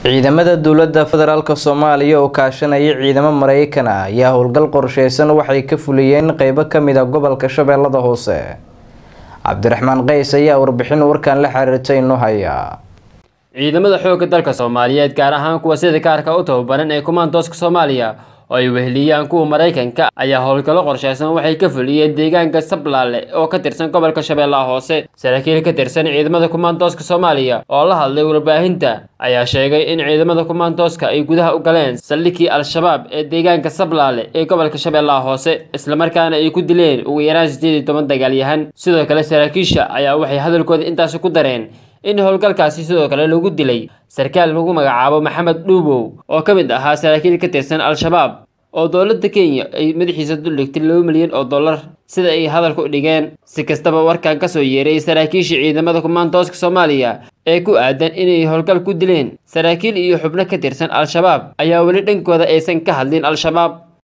ciidamada dowladda federaalk soomaaliya oo kaashanaya ciidamo mareykan ah ayaa howlgal qorsheysan waxay ka fuliyeen qeybo kamid a gobolka shabeellada hoose cabdiraxmaan qays ayaa warbixin warkan la xiriirtay inoo haya ciidamada xoogga dalka soomaaliyeed gaar ahaan kuwa sida kaarka u tababaran ee kumaandooska soomaaliya oo ay weheliyaan kuwa maraykanka ayaa howlgallo qorsheysan waxay ka fuliyeen deegaanka sablaale oo ka tirsan gobolka shabeellaha hoose saraakiil ka tirsan ciidamada kumaandooska soomaaliya oo la hadlay warbaahinta ayaa sheegay in ciidamada kumaandooska ay gudaha u galeen saldhigii al-shabaab ee deegaanka sablaale ee gobolka shabeellaha hoose islamarkaana ay ku dileen ugu yaraan sideed iyo toban dagaalyahan sidoo kale saraakiisha ayaa waxay hadalkooda intaasi ku dareen in howlgalkaasi sidoo kale lagu dilay sarkaal lagu magacaabo maxamed dhuubow oo ka mid ahaa saraakiil ka tirsan al-shabaab oo dowladda kenya ay madaxiisa duldhigtay laba milyan oo dollar sida ay hadalka u dhigeen si kastaba warkan kasoo yeeray saraakiisha ciidamada kumaandooska soomaaliya ee ku aadan inay howlgal ku dileen saraakiil iyo xubno ka tirsan al-shabaab ayaa weli dhankooda aysan ka hadlin al-shabaab